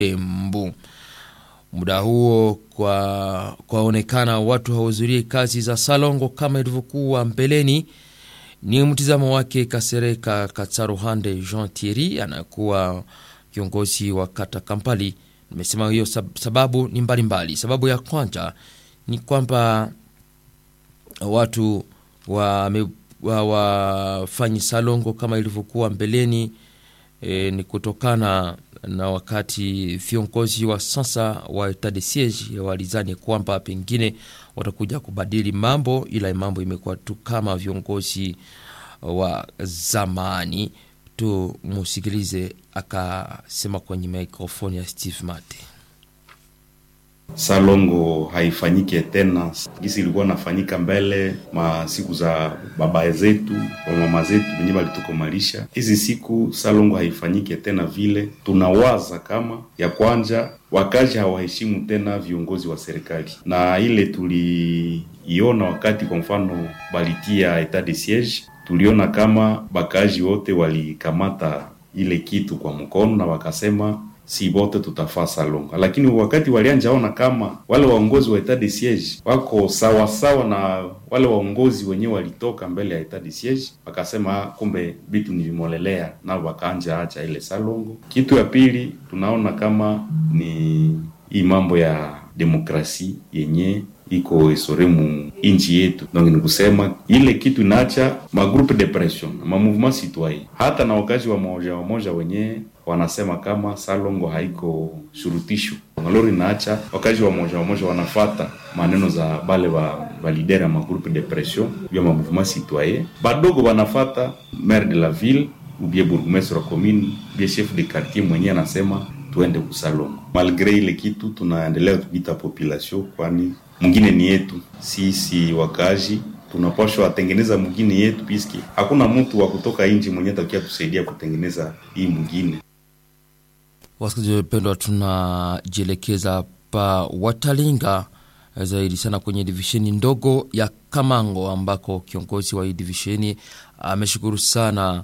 Embu. Muda huo kwa kwaonekana watu hawahudhurie kazi za salongo kama ilivyokuwa mbeleni. Ni mtizamo wake Kasereka Katsaruhande Jean Thierry, anakuwa kiongozi wa kata Kampali. Nimesema hiyo sababu ni mbalimbali mbali. Sababu ya kwanza ni kwamba watu wafanyi wa salongo kama ilivyokuwa mbeleni. E, ni kutokana na wakati viongozi wa sasa wa etat de siege walizani kwamba pengine watakuja kubadili mambo, ila mambo imekuwa tu kama viongozi wa zamani. Tumusikilize akasema kwenye mikrofoni ya Steve Mate. Salongo haifanyike tena gisi ilikuwa nafanyika mbele ma siku za baba zetu wa mama zetu wenyewe walitukomalisha. Hizi siku salongo haifanyike tena vile. Tunawaza kama ya kwanja wakazi hawaheshimu tena viongozi wa serikali, na ile tuliiona wakati kwa mfano balitia etat de siege, tuliona kama bakazi wote walikamata ile kitu kwa mkono na wakasema si bote tutafaa salongo, lakini wakati walianjaona kama wale waongozi wa etat de siege wako sawa sawa na wale waongozi wenyewe walitoka mbele ya etat de siege, wakasema kumbe vitu nilimolelea, nao wakaanja acha ile salongo. Kitu ya pili tunaona kama ni hii mambo ya demokrasi yenye iko esoremu inchi yetu, donc ni kusema ile kitu inaacha magroupe de pression ma mouvement citoyen, hata na wakazi wa moja wa moja wenyewe wanasema kama salongo haiko shurutisho aloro, inaacha wakazi wa moja wa moja wanafata maneno za bale wa validere ya magroupe de pression vya ma mouvement citoyen, badogo wanafata maire de la ville ubie bourgmestre wa commune ubie chef de quartier mwenyewe anasema tuende kusalongo. Malgre ile kitu tunaendelea kupita population, kwani mwingine ni yetu sisi wakazi tunapashwa watengeneza mwingine yetu, piski hakuna mtu wa kutoka nchi mwenyewe takia kusaidia kutengeneza hii mwingine. Wasikilizaji wapendwa, tunajielekeza pa Watalinga zaidi sana kwenye divisheni ndogo ya Kamango ambako kiongozi wa hii divisheni ameshukuru sana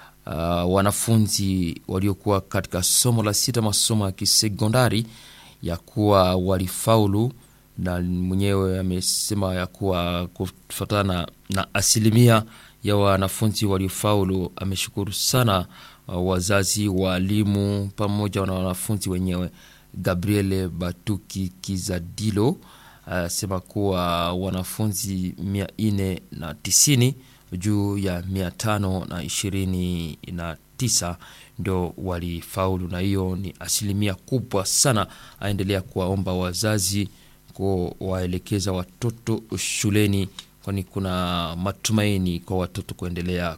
uh, wanafunzi waliokuwa katika somo la sita masomo ya kisekondari ya kuwa walifaulu na mwenyewe amesema ya kuwa kufuatana na asilimia ya wanafunzi waliofaulu, ameshukuru sana uh, wazazi, waalimu pamoja na wanafunzi wenyewe. Gabriele Batuki Kizadilo asema uh, kuwa wanafunzi mia nne na tisini juu ya mia tano na ishirini na tisa ndo walifaulu, na hiyo ni asilimia kubwa sana. Aendelea kuwaomba wazazi kuwaelekeza watoto shuleni, kwani kuna matumaini kwa watoto kuendelea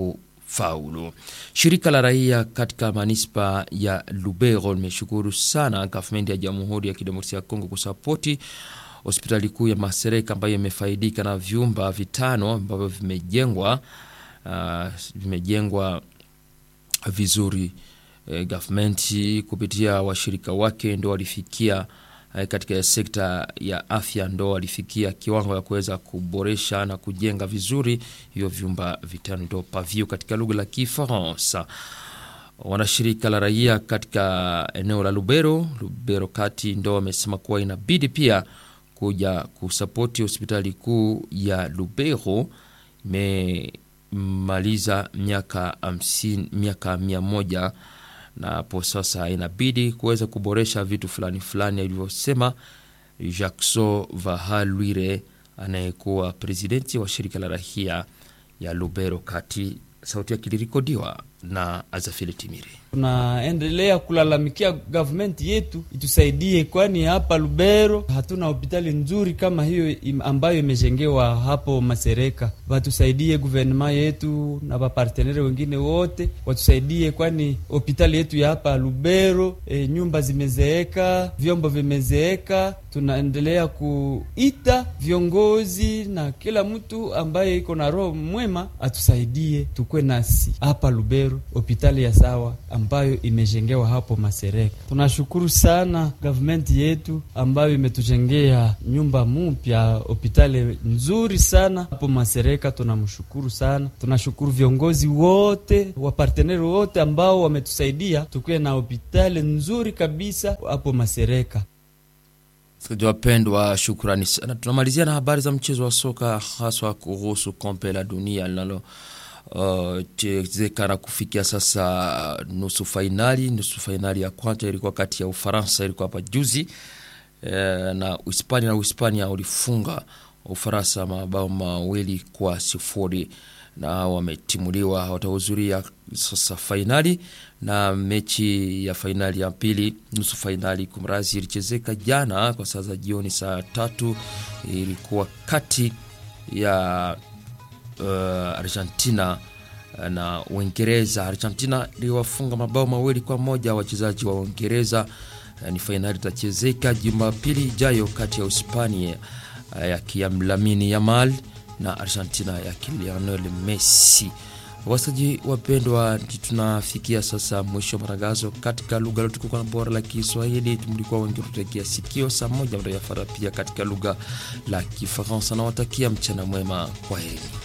kufaulu. Shirika la raia katika manispa ya Lubero limeshukuru sana gavumenti ya Jamhuri ya Kidemokrasia ya Kongo kusapoti hospitali kuu ya Masereka ambayo imefaidika na vyumba vitano ambavyo vimejengwa uh, vimejengwa vizuri. E, gavumenti kupitia washirika wake ndo walifikia katika sekta ya afya ndo walifikia kiwango ya kuweza kuboresha na kujenga vizuri hivyo vyumba vitano, ndo pavio katika lugha la Kifaransa. Wanashirika la raia katika eneo la Lubero, Lubero kati ndo wamesema kuwa inabidi pia kuja kusapoti hospitali kuu ya Lubero. Imemaliza miaka hamsini, miaka mia moja na hapo sasa inabidi kuweza kuboresha vitu fulani fulani, alivyosema Jackson Vahalwire anayekuwa presidenti wa shirika la rahia ya Lubero kati. Sauti yake ilirikodiwa na Azafili Timiri. Tunaendelea kulalamikia gavumenti yetu itusaidie, kwani hapa Lubero hatuna hospitali nzuri kama hiyo ambayo imejengewa hapo Masereka. Watusaidie guvernema yetu na wapartenere wengine wote watusaidie, kwani hospitali yetu ya hapa Lubero e, nyumba zimezeeka, vyombo vimezeeka. Tunaendelea kuita viongozi na kila mtu ambaye iko na roho mwema atusaidie, tukwe nasi hapa Lubero Lubero, hopitali ya sawa ambayo imejengewa hapo Masereka. Tunashukuru sana gavumenti yetu ambayo imetujengea nyumba mpya, hopitali nzuri sana hapo Masereka. Tunamshukuru sana, tunashukuru viongozi wote waparteneri wote ambao wametusaidia tukuwe na hopitali nzuri kabisa hapo Masereka. Sikilizaji wapendwa, shukrani sana. Tunamalizia na habari za mchezo wa soka haswa kuhusu kombe la dunia linalo uh, chezekana kufikia sasa nusu fainali. Nusu fainali ya kwanza ilikuwa kati ya Ufaransa, ilikuwa hapa juzi eh, na Uhispania, na Uhispania ulifunga Ufaransa mabao mawili kwa sifuri na wametimuliwa, watahudhuria sasa fainali na mechi ya fainali ya pili, nusu fainali kumrazi, ilichezeka jana kwa saa za jioni saa tatu. Ilikuwa kati ya uh, Argentina na Uingereza. Argentina iliwafunga mabao mawili kwa moja wachezaji wa Uingereza. Uh, ni fainali itachezeka Jumapili ijayo kati ya Uhispania uh, ya Lamine Yamal na Argentina ya Lionel Messi. Wasaji wapendwa, tunafikia sasa mwisho wa matangazo katika lugha lotukuka na bora la Kiswahili. Mlikuwa wengi tutegea sikio saa moja mtayafara pia katika lugha la Kifaransa. Nawatakia mchana mwema, kwa heri.